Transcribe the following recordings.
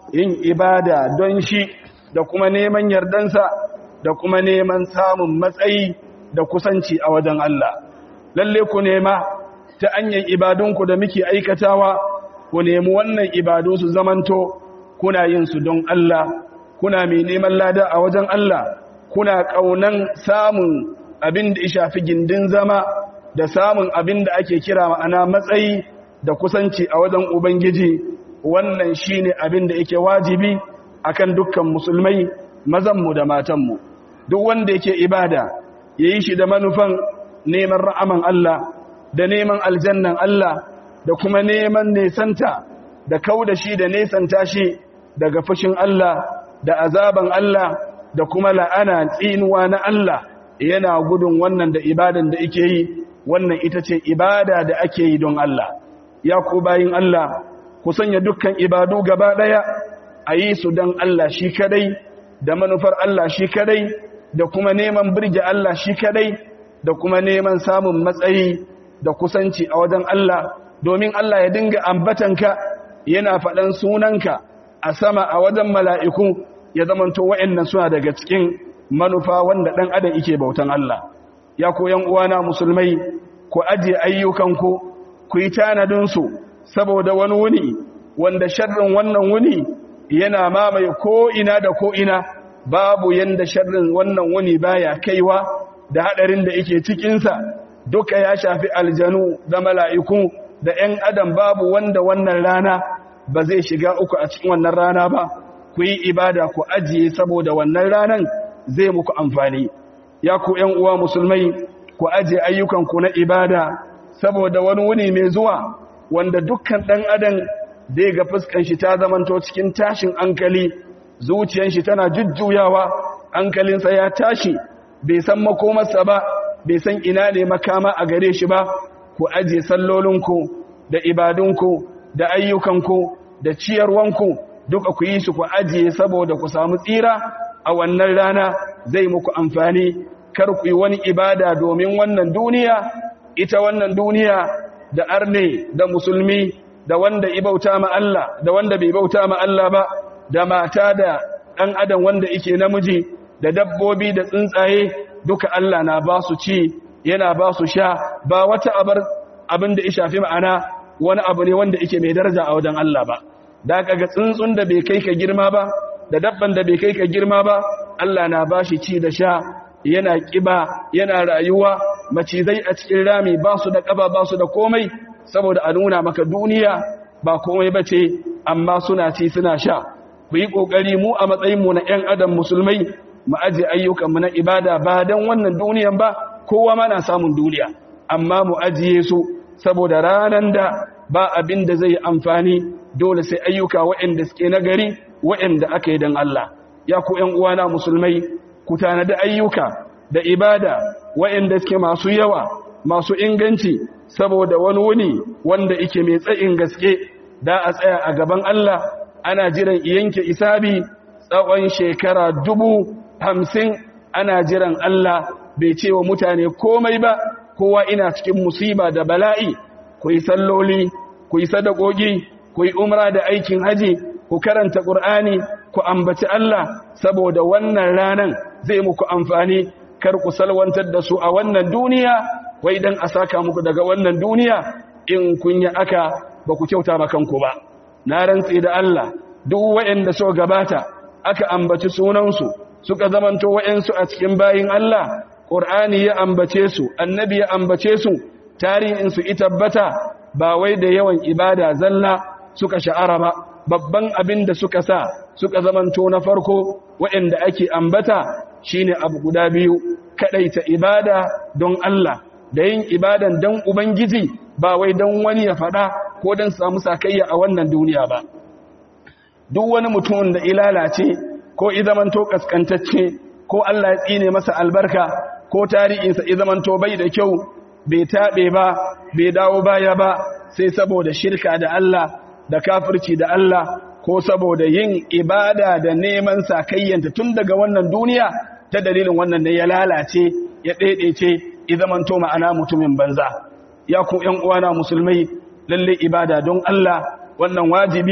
yin ibada don shi da kuma neman yardansa da kuma neman samun matsayi da kusanci a wajen Allah lalle ku nema ta hanyar ibadunku da muke aikatawa ku nemi wannan ibadu su zamanto kuna yin su don Allah kuna mai neman lada a wajen Allah kuna kaunan samun abin da ya shafi gindin zama da samun abin da ake kira ma'ana matsayi da kusanci a wajen Ubangiji wannan shine abin da yake wajibi akan dukkan musulmai mazanmu da matanmu duk wanda yake ibada yayi shi da manufan neman ra'aman Allah da neman aljannan Allah da kuma neman nesanta da kauda shi da nesanta shi daga fushin Allah da azaban Allah da kuma la'ana tsinuwa na Allah yana gudun wannan da ibadan da yake yi wannan ita ce ibada da ake yi don Allah ya ku bayin Allah ku sanya dukkan ibadu gaba daya a yi su don Allah shi kadai da manufar Allah shi kadai da kuma neman birge Allah shi kadai da kuma neman samun matsayi da kusanci a wajen Allah domin Allah ya dinga ambatanka yana faɗan sunanka a sama a wajen mala'iku ya zamanto wa'yannan suna daga cikin manufa wanda ɗan adam ike bautan Allah ya koyan uwana musulmai ku ajiye ayyukanku ku yi tanadinsu saboda wani wuni wanda sharrin wannan wuni yana mamaye ko'ina da ko'ina babu yanda sharrin wannan wuni baya kaiwa da haɗarin da yake cikinsa duka ya shafi aljanu da mala'iku da ‘yan adam babu wanda wannan rana ba zai shiga uku a cikin wannan rana ba ku yi ibada ku ajiye saboda wannan ranan zai muku amfani ya ku ‘yan uwa musulmai ku ajiye ayyukanku na ibada saboda wani wuni mai zuwa wanda dukkan ɗan adam zai ga fuskan shi ta zamanto cikin tashin hankali zuciyar shi tana jujjuyawa hankalinsa ya tashi bai san makomarsa ba bai san ina ne makama a gare shi ba ku ajiye sallolinku da ibadunku da ayyukanku da ciyarwanku duka ku yi su ku ajiye saboda ku samu tsira a wannan rana zai muku amfani kar ku yi wani ibada domin wannan duniya ita wannan duniya da arne da musulmi da wanda ibauta ma Allah da wanda bai bauta ma Allah ba da mata da ɗan adam wanda yake namiji da dabbobi da tsuntsaye duka Allah na ba su ci yana ba su sha ba wata abar abin da ya shafi ma'ana wani abu ne wanda yake mai daraja a wajen Allah ba da kaga tsuntsun da bai kai ka girma ba da dabban da bai kai ka girma ba Allah na ba shi ci da sha yana kiba yana rayuwa macizai a cikin rami ba su da ƙaba ba su da komai saboda a nuna maka duniya ba komai ba ce amma suna ci suna sha ku yi ƙoƙari mu a matsayinmu na 'yan adam musulmai mu aje ayyukanmu na ibada ba don wannan duniyan ba kowa mana samun duniya amma mu ajiye su saboda ranar da ba abin da zai amfani dole sai ayyuka waɗanda suke nagari waɗanda aka yi don Allah ya ku 'yan uwana musulmai ku tanadi ayyuka da ibada waɗanda suke masu yawa masu inganci saboda wani wuni wanda ike mai tsayin gaske da a tsaya a gaban Allah ana jiran yanke isabi tsawon shekara dubu hamsin ana jiran Allah bai ce wa mutane komai ba kowa ina cikin musiba da bala'i ku yi salloli ku yi sadakoki ku yi umra da aikin haji ku karanta ƙur'ani ku ambaci Allah saboda wannan ranan zai muku amfani kar ku salwantar da su a wannan duniya wai dan a saka muku daga wannan duniya in kun yi aka ba ku kyauta ba kanku ba na rantsi da Allah duk waɗanda so gabata aka ambaci sunansu suka zamanto waɗansu a cikin bayin Allah Qur'ani ya ambace su annabi ya ambace su tarihin su itabbata ba wai da yawan ibada zalla suka sha'ara ba babban abin da suka sa suka zamanto na farko waɗanda ake ambata shine abu guda biyu kadaita ibada don Allah da yin ibadan don ubangiji ba wai don wani ya fada ko don samu sakayya a wannan duniya ba duk wani mutumin da ilalace ko izamanto kaskantacce ko Allah ya tsine masa albarka ko tarihinsa izamanto bai da kyau bai taɓe ba bai dawo baya ba sai saboda shirka da Allah da kafirci da Allah ko saboda yin ibada da neman sakayyanta tun daga wannan duniya ta dalilin wannan da ya lalace ya ɗaiɗaice izamanto ma'ana mutumin banza ya ku ‘yan uwana musulmai lalle ibada don Allah wannan wajibi ne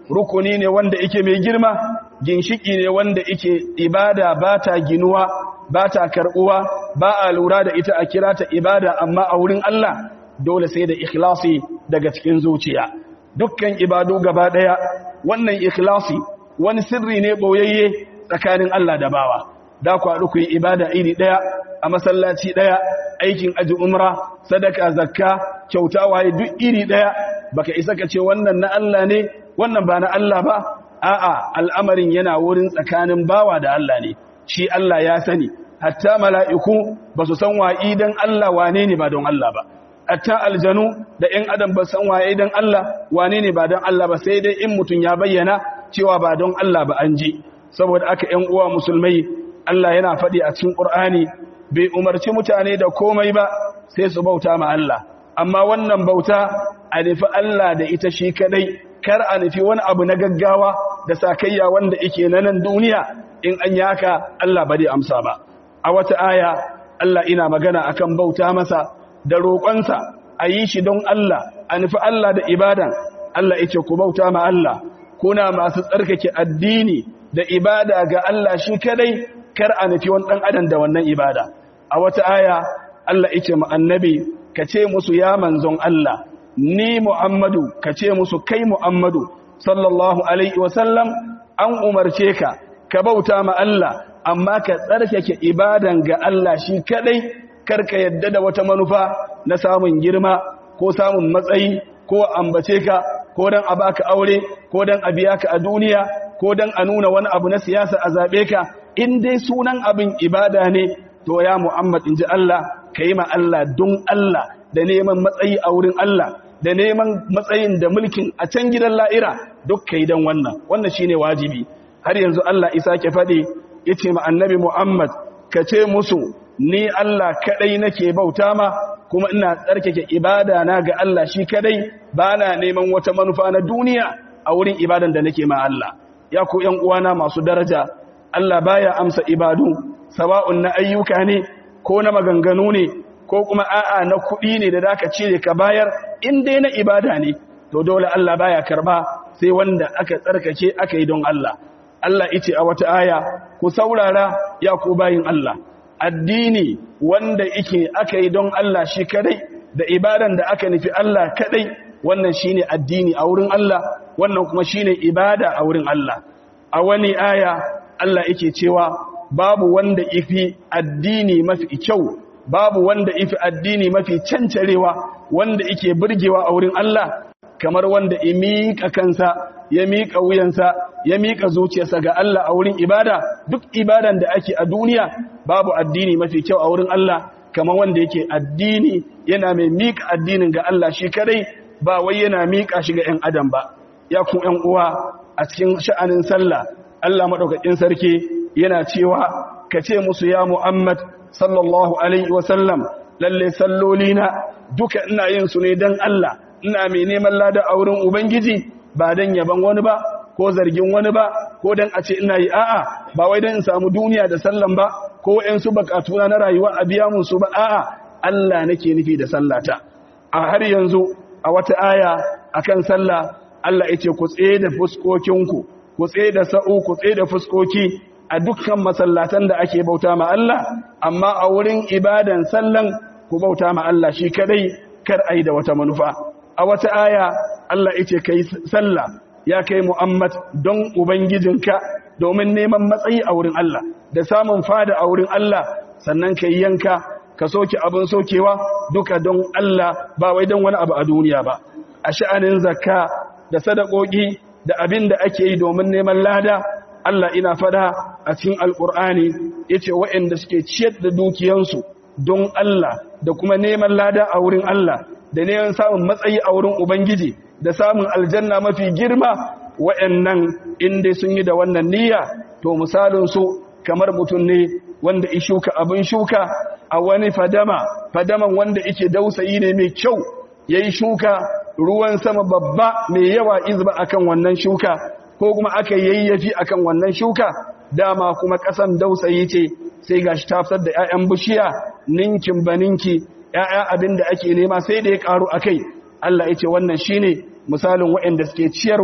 rukuni ne wanda ike mai girma ginshiki ne wanda ike ibada ba ta ginuwa ba ta karɓuwa ba a lura da ita a kira ta ibada amma a wurin Allah dole sai da ikhlasi daga cikin zuciya dukkan ibadu gaba ɗaya wannan ikhlasi wani sirri ne ɓoyayye tsakanin Allah da bawa da ku haɗu ku yi ibada iri ɗaya a masallaci ɗaya aikin aji umra sadaka zakka kyauta waye duk iri ɗaya baka isa ka ce wannan na Allah ne wannan ba na Allah ba a'a al'amarin yana wurin tsakanin bawa da Allah ne shi Allah ya sani hatta mala'iku ba su san wa'i don Allah wane ne ba don Allah ba hatta aljanu da ‘yan adam ba san waye don Allah wane ne ba don Allah ba sai dai in mutum ya bayyana cewa ba don Allah ba an ji saboda aka ‘yan uwa musulmai Allah yana faɗi a cikin ƙur'ani bai umarci mutane da komai ba sai su bauta ma Allah amma wannan bauta a nufi Allah da ita shi kadai kar a nufi wani abu na gaggawa da sakayya wanda ike na nan duniya in an yaka Allah ba zai amsa ba a wata aya Allah ina magana akan bauta masa da roƙonsa a yi shi don Allah a nufi Allah da ibadan Allah yake ku bauta ma Allah kuna masu tsarkake addini da ibada ga Allah shi kadai kar a nufi wani ɗan adam da wannan ibada a wata aya Allah yake ma annabi ka ce musu ya manzon Allah ni Muhammadu ka ce musu kai Muhammadu sallallahu alaihi wasallam an umarce ka ka bauta ma Allah amma ka tsarkake ibadan ga Allah shi kadai karka yadda da wata manufa na samun girma ko samun matsayi ko ambace ka ko dan a baka aure ko dan a biya ka a duniya ko dan a nuna wani abu na siyasa a zabe ka in dai sunan abin ibada ne to ya Muhammad inji Allah kai ma Allah don Allah da neman matsayi a wurin Allah da neman matsayin da mulkin a can gidan la'ira duk kai dan wannan wannan shine wajibi har yanzu Allah isa ke faɗi yace ma annabi Muhammad ka ce musu ni Allah kadai nake bauta ma kuma ina tsarkake ibada na ga Allah shi kadai bana neman wata manufa na duniya a wurin ibadan da nake ma Allah ya ku ƴan uwana masu daraja Allah baya amsa ibadu sawa'un na ayyuka ne ko na maganganu ne ko kuma a'a na kuɗi ne da zaka cire ka bayar in dai na ibada ne to dole Allah baya karba sai wanda aka tsarkake aka yi don Allah Allah yace a wata aya ku saurara ya ku bayin Allah addini wanda yake aka yi don Allah shi kadai da ibadan da aka nufi Allah kadai wannan shine addini a wurin Allah wannan kuma shine ibada a wurin Allah a wani aya Allah yake cewa babu wanda ifi addini mafi kyau babu wanda ifi addini mafi cancarewa wanda yake burgewa a wurin Allah kamar wanda ya miƙa kansa ya miƙa wuyansa ya miƙa zuciyarsa ga Allah a wurin ibada duk ibadan da ake a duniya babu addini mafi kyau a wurin Allah kamar wanda yake addini yana mai miƙa addinin ga Allah shi kadai ba wai yana miƙa shi ga 'yan adam ba ya ku 'yan uwa a cikin sha'anin sallah Allah madaukakin sarki yana cewa ka ce musu ya Muhammad sallallahu alaihi wasallam lalle sallolina duka ina yin su ne dan Allah ina mai neman lada a wurin ubangiji ba dan yaban wani ba ko zargin wani ba ko dan a ce ina yi a'a ba wai dan in samu duniya da sallan ba ko ƴan su bakatuna na rayuwa a biya mun su ba a'a Allah nake nufi da sallata a har yanzu a wata aya akan sallah Allah yace ku tsaye da fuskokinku ku tsaye da sa'u ku tsaye da fuskoki a dukkan masallatan da ake bauta ma Allah amma a wurin ibadan sallan ku bauta ma Allah shi kadai kar ai da wata manufa a wata aya Allah yace kai sallah ya kai Muhammad don ubangijinka domin neman matsayi a wurin Allah da samun fada a wurin Allah sannan kai yanka ka soke abin sokewa duka don Allah ba wai don wani abu a duniya ba a sha'anin zakka da sadakoki da abin da ake yi domin neman lada Allah ina fada a cikin alkur'ani yace waɗanda suke ciyar da dukiyansu don Allah da kuma neman lada a wurin Allah da neman samun matsayi a wurin Ubangiji da samun aljanna mafi girma waɗannan inda sun yi da wannan niyya to misalin su kamar mutum ne wanda ya shuka abin shuka a wani fadama fadaman wanda yake dausayi ne mai kyau yayi shuka ruwan sama babba mai yawa izba akan wannan shuka ko kuma aka yayyafi akan wannan shuka dama kuma kasan dausayi ce sai gashi ta fitar da 'ya'yan bishiya ninkin baninki 'ya'ya abin da ake nema sai da ya karu akai Allah ya ce wannan shine misalin waɗanda suke ciyarwa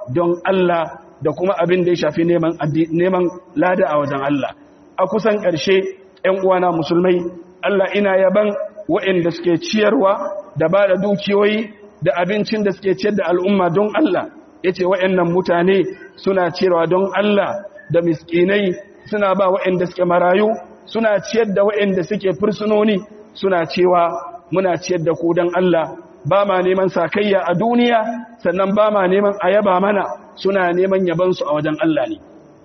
don Allah da kuma abin da ya shafi neman neman lada a wajen Allah a kusan ƙarshe ƴan uwana musulmai Allah ina yaban waɗanda suke ciyarwa da ba da dukiyoyi da abincin da suke ciyar da al'umma don Allah yace waɗannan mutane suna ciyarwa don Allah da miskinai suna ba waɗanda suke marayu suna ciyar da waɗanda suke fursunoni suna cewa muna ciyar da ku don Allah ba ma neman sakayya a duniya sannan ba ma neman ayaba mana suna neman yabansu a wajen Allah ne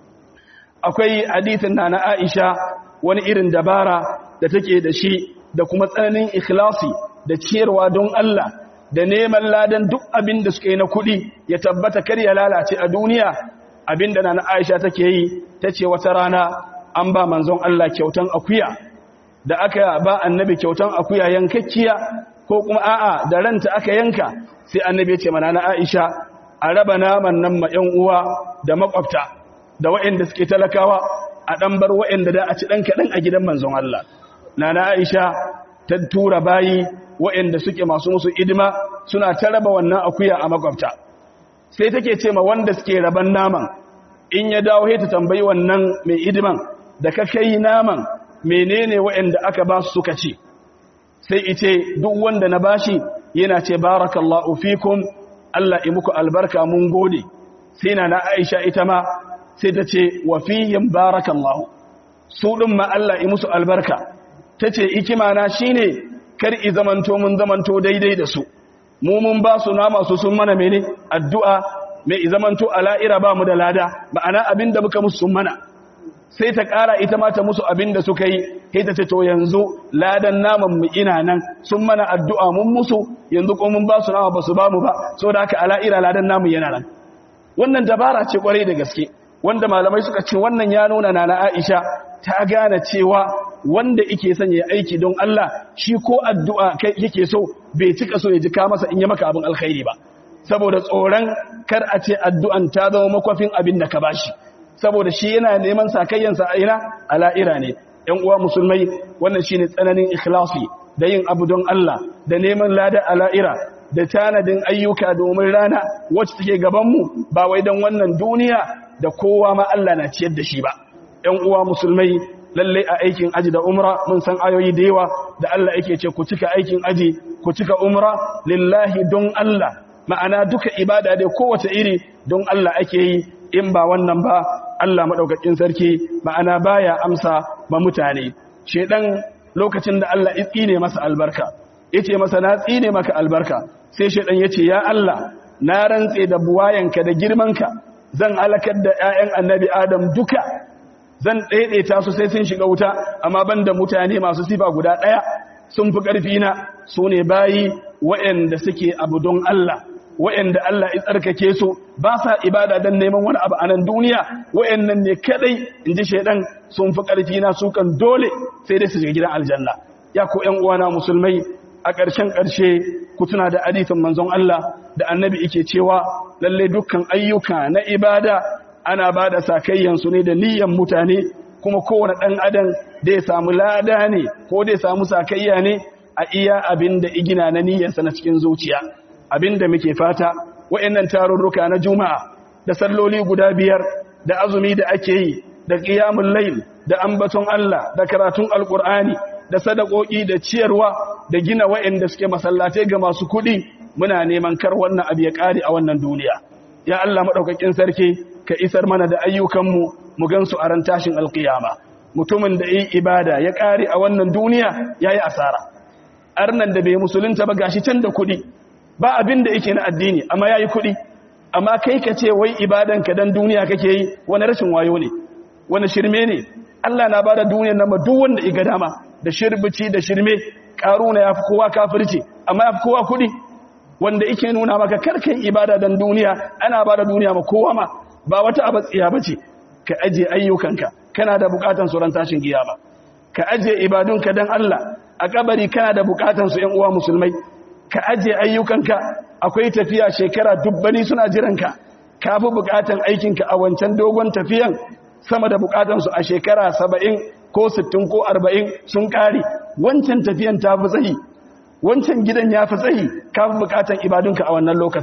akwai hadithin na na Aisha wani irin dabara da take da shi da kuma tsananin ikhlasi da ciyarwa don Allah da neman ladan duk abin da suka yi na kuɗi ya tabbata kar ya lalace a duniya abin da na na Aisha take yi tace wata rana an ba manzon Allah kyautan akuya da aka ba annabi kyautan akuya yankakkiya ko kuma a'a da ranta aka yanka sai annabi ya ce mana na Aisha a raba naman nan ma ƴan uwa da makwabta da waɗanda suke talakawa a dan bar waɗanda da a ci dan kadan a gidan manzon Allah nana Aisha ta tura bayi waɗanda suke masu musu idima suna ta raba wannan akuya a makwabta sai take ce ma wanda suke raban naman in ya dawo sai ta tambayi wannan mai idiman da ka kai naman menene waɗanda aka ba su suka ci sai ice duk wanda na bashi yana ce barakallahu fikum Allah yi muku albarka mun gode sai na na Aisha ita ma sai ta ce wa fihim barakallahu su din ma Allah yi musu albarka tace ikima na shine kar i zamanto mun zamanto daidai da su mu mun ba su nama su sun mana mene addu'a mai i zamanto ala'ira ba mu da lada ma'ana abinda muka musu sun mana sai ta ƙara ita mata musu abin da suka yi sai ta ce to yanzu ladan naman mu ina nan sun mana addu'a mun musu yanzu ko mun ba su nama ba su ba mu ba so da haka ala'ira ladan namu yana nan wannan dabara ce kwarai da gaske wanda malamai suka ce wannan ya nuna na Aisha ta gane cewa wanda yake son ya aiki don Allah shi ko addu'a kai yake so bai cika so ya ji ka masa in yi maka abin alkhairi ba saboda tsoron kar a ce addu'an ta zama makwafin abin da ka bashi saboda shi yana neman sakayyansa a ina ala'ira ne ‘yan uwa musulmai wannan shi ne tsananin ikhlasi da yin abu don Allah da neman lada ala'ira da tanadin ayyuka domin rana wacce take gabanmu ba wai don wannan duniya da kowa ma Allah na ciyar da shi ba ‘yan uwa musulmai lallai a aikin aji da umra mun san ayoyi da yawa da Allah yake ce ku cika aikin aji ku cika umra lillahi don Allah ma'ana duka ibada dai kowace iri don Allah ake yi in ba wannan ba Allah maɗaukakin sarki ma'ana baya amsa ba mutane shedan lokacin da Allah ya tsine masa albarka yace masa na tsine maka albarka sai shedan yace ya Allah na rantse da buwayanka da girmanka zan alakar da ƴaƴan annabi Adam duka zan daidaita su sai sun shiga wuta amma banda mutane masu sifa guda ɗaya sun fi ƙarfi na su ne bayi waɗanda suke abu don Allah wa'anda Allah ya tsarkake su ba sa ibada don neman wani abu a nan duniya wa'annan ne kadai in ji shaidan sun fi ƙarfi na su kan dole sai dai su shiga gidan aljanna ya ko ƴan uwana musulmai a ƙarshen ƙarshe ku tuna da hadisin manzon Allah da annabi yake cewa lalle dukkan ayyuka na ibada ana ba da sakayyan su ne da niyyan mutane kuma kowane ɗan adam da ya samu lada ne ko da ya samu sakayya ne a iya abin da igina na niyyarsa na cikin zuciya abinda muke fata wa'annan tarurruka na juma'a da salloli guda biyar da azumi da ake yi da qiyamul layl da ambaton Allah da karatun alqur'ani da sadakoki da ciyarwa da gina wa'anda suke masallatai ga masu kudi muna neman kar wannan abu ya kare a wannan duniya ya Allah madaukakin sarki ka isar mana da ayyukanmu mu gansu a ran tashin alqiyama mutumin da yi ibada ya kare a wannan duniya yayi asara arnan da bai musulunta ba gashi can da kudi ba abin da yake na addini amma yayi kuɗi amma kai ka ce wai ibadanka dan duniya kake yi wani rashin wayo ne wani shirme ne Allah na bada duniyar nan ma duk wanda iga dama da shirbici da shirme karuna yafi kowa kafirci amma yafi kowa kuɗi wanda yake nuna maka karkai ibada dan duniya ana bada duniya ma kowa ma ba wata abatsiya bace ka aje ayyukanka kana da bukatan su ran tashin kiyama ka aje ibadunka dan Allah a kabari kana da bukatan su ƴan uwa musulmai ka aje ayyukanka akwai tafiya shekara dubbani suna jiranka ka fi bukatan aikinka a wancan dogon tafiyan sama da bukatansu a shekara saba'in ko sittin ko arba'in sun kare wancan tafiyan ta fi tsayi wancan gidan ya fi tsayi ka fi bukatan ibadunka a wannan lokacin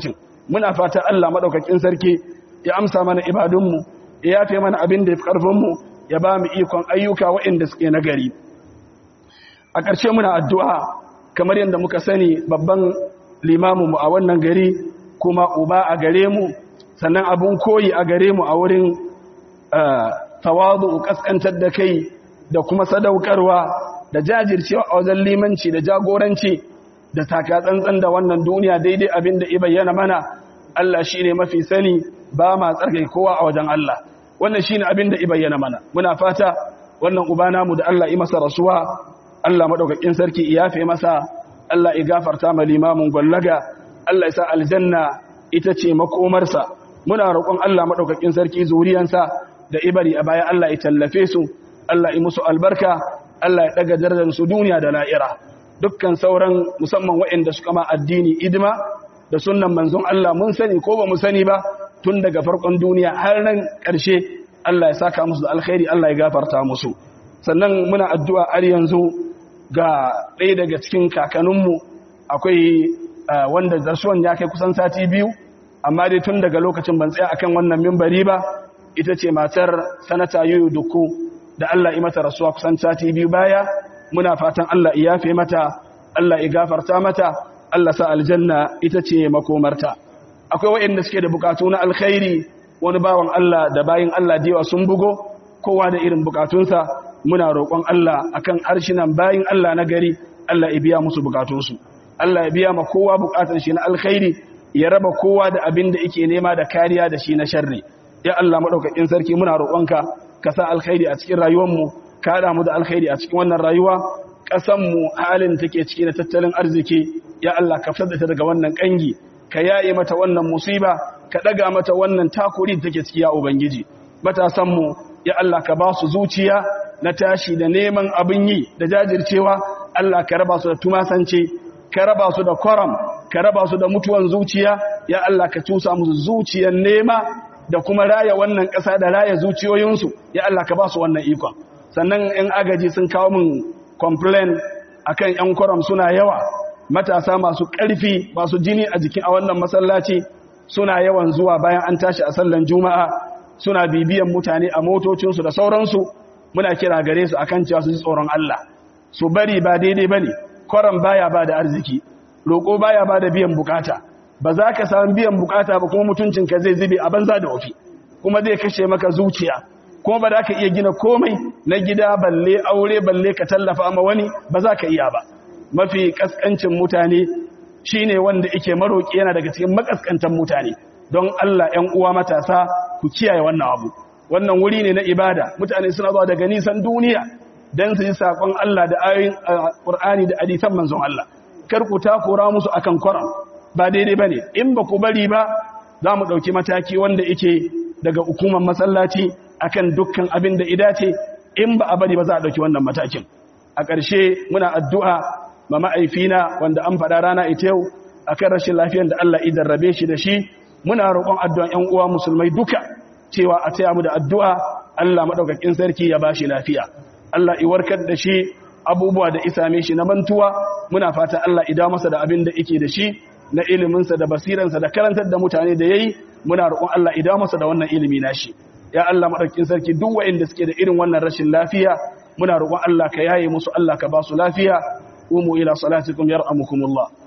muna fata Allah madaukakin sarki ya amsa mana ibadunmu ya yafe mana abin da ya fi ƙarfinmu ya ba mu ikon ayyuka waɗanda suke nagari a ƙarshe muna addu'a kamar yadda muka sani babban limaminmu a wannan gari kuma uba a gare mu sannan abin koyi a gare mu a wurin tawazu kaskantar da kai da kuma sadaukarwa da jajircewa a wajen limanci da jagoranci da takatsantsan da wannan duniya daidai abin da bayyana mana Allah shi ne mafi sani ba ma tsarkai kowa a wajen Allah wannan shi ne abin da bayyana mana muna fata wannan uba namu da Allah yi masa rasuwa Allah maɗaukakin sarki iyafe masa Allah ya gafarta ma limamin gwallaga Allah ya sa aljanna ita ce makomarsa muna roƙon Allah maɗaukakin sarki zuriyansa da ibari a baya Allah ya tallafe su Allah ya musu albarka Allah ya ɗaga darajar su duniya da la'ira dukkan sauran musamman waɗanda suka ma addini idima da sunnan manzon Allah mun sani ko ba mu sani ba tun daga farkon duniya har nan ƙarshe Allah ya saka musu da alkhairi Allah ya gafarta musu sannan muna addu'a har yanzu ga ɗaya daga cikin kakanninmu akwai wanda zarsuwan ya kai kusan sati biyu amma dai tun daga lokacin ban tsaya akan wannan mimbari ba ita ce matar sanata yoyo duku da Allah ya mata rasuwa kusan sati biyu baya muna fatan Allah ya yafe mata Allah ya gafarta mata Allah sa aljanna ita ce makomarta akwai waɗanda suke da bukatu na alkhairi wani bawan Allah da bayin Allah da yawa sun bugo kowa da irin bukatunsa muna roƙon Allah akan harshinan bayin Allah na gari Allah ya biya musu bukatunsu Allah ya biya ma kowa bukatun shi na alkhairi ya raba kowa da abin da yake nema da kariya da shi na sharri ya Allah madaukakin sarki muna roƙonka ka sa alkhairi a cikin rayuwarmu ka haɗa mu da alkhairi a cikin wannan rayuwa ƙasanmu halin take ciki na tattalin arziki ya Allah ka fitar da ta daga wannan ƙangi ka yaye mata wannan musiba ka ɗaga mata wannan takuri da take ciki ya ubangiji matasanmu ya Allah ka ba su zuciya na tashi da neman abin yi da jajircewa Allah ka raba su da tumasance ka raba su da kwaram ka raba su da mutuwan zuciya ya Allah ka cusa musu zuciyar nema da kuma raya wannan ƙasa da raya zuciyoyinsu ya Allah ka ba su wannan ikon sannan in agaji sun kawo min complain akan yan kwaram suna yawa matasa masu ƙarfi masu jini a jikin a wannan masallaci suna yawan zuwa bayan an tashi a sallan juma'a suna bibiyan mutane a motocinsu da sauransu muna kira gare su akan cewa su ji tsoron Allah su bari ba daidai bane kwaram baya ba da arziki roƙo baya ba da biyan bukata ba za ka samu biyan bukata ba kuma mutuncinka zai zube a banza da wafi kuma zai kashe maka zuciya kuma ba za ka iya gina komai na gida balle aure balle ka tallafa ma wani ba za ka iya ba mafi kaskancin mutane shine wanda yake maroki yana daga cikin makaskantan mutane don Allah 'yan uwa matasa ku kiyaye wannan abu wannan wuri ne na ibada mutane suna zuwa daga nisan duniya don su yi saƙon Allah da ayoyin Qur'ani da hadisan manzon Allah kar ku takura musu akan Qur'an ba daidai bane in ba ku bari ba za mu ɗauki mataki wanda yake daga hukumar masallaci akan dukkan abin da idace in ba a bari ba za a ɗauki wannan matakin a ƙarshe muna addu'a ma ma'aifina wanda an faɗa rana ita yau akan rashin lafiyar da Allah idan rabe shi da shi muna roƙon addu'an ƴan uwa musulmai duka cewa a taya mu da addu'a Allah madaukakin sarki ya bashi lafiya Allah i warkar da shi abubuwa da isame shi na mantuwa muna fata Allah ida masa da abin da yake da shi na iliminsa da basiransa da karantar da mutane da yayi muna roƙon Allah ida masa da wannan ilimi nashi ya Allah madaukakin sarki duk waɗanda suke da irin wannan rashin lafiya muna roƙon Allah ka yaye musu Allah ka ba su lafiya umu ila salatikum yarhamukumullah